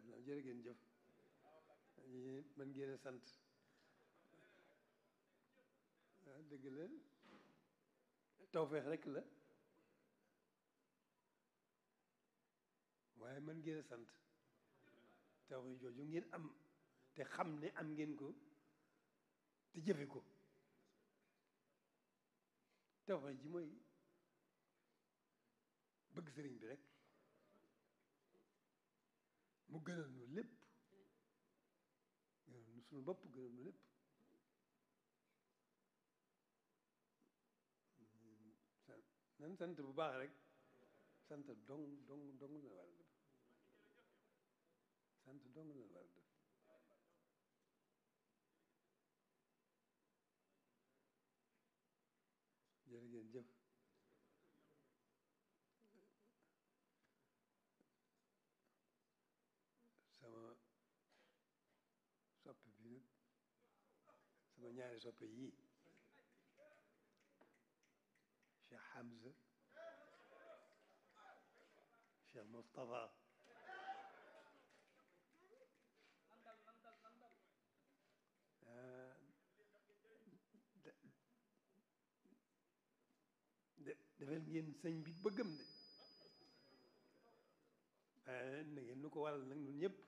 na jërë ngeen jëf ñi mën ngeen a sant waaw dëgg la tawfeex rek la waaye mën ngeen a sant tawfeex jooju ngeen am te xam ne am ngeen ko te jëfe ko tawfeex ji mooy bëgg sëriñ bi rek mu gënal nu lépp gënal nu suñu bopp gënal nu lépp nan sant bu baax rek sant dong dong dong la war a def sant dong la war a def jërë ngeen jëf sama soppe bi nag sama ñaari soppe yii Cheikh Hamza Cheikh Moustapha de defal ngeen sëñ bi bëggam de waaye na ngeen nu ko waral nag ñun ñëpp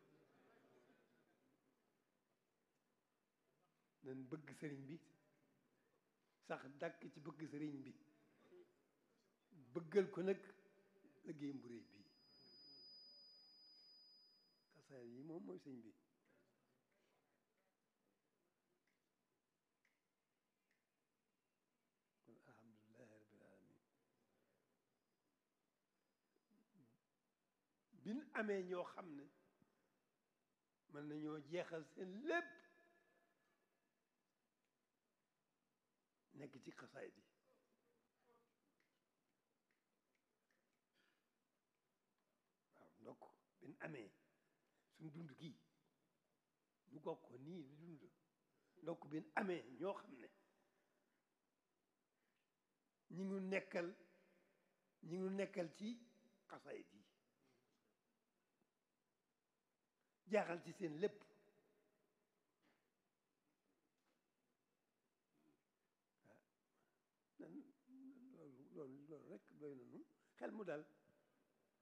nañ bëgg sëriñ bi sax dàkk ci bëgg sëriñ bi bëggal ko nag liggéeyam bu réy bii xasaar yi moom mooy sëñ bi kon alhamdulilahi rabbil alamin bin amee ñoo xam ne mën nañoo jeexal seen lépp nekk ci xasaayid yi waaw ndokk bin amee suñ dund kii ñu bokk ko nii di dund ndokk bin amee ñoo xam ne ñi ngi nekkal ñi ngi nekkal ci xasaayid yi jaaxal ci seen lépp loolu loolu loolu rek doy na nu xel mu dal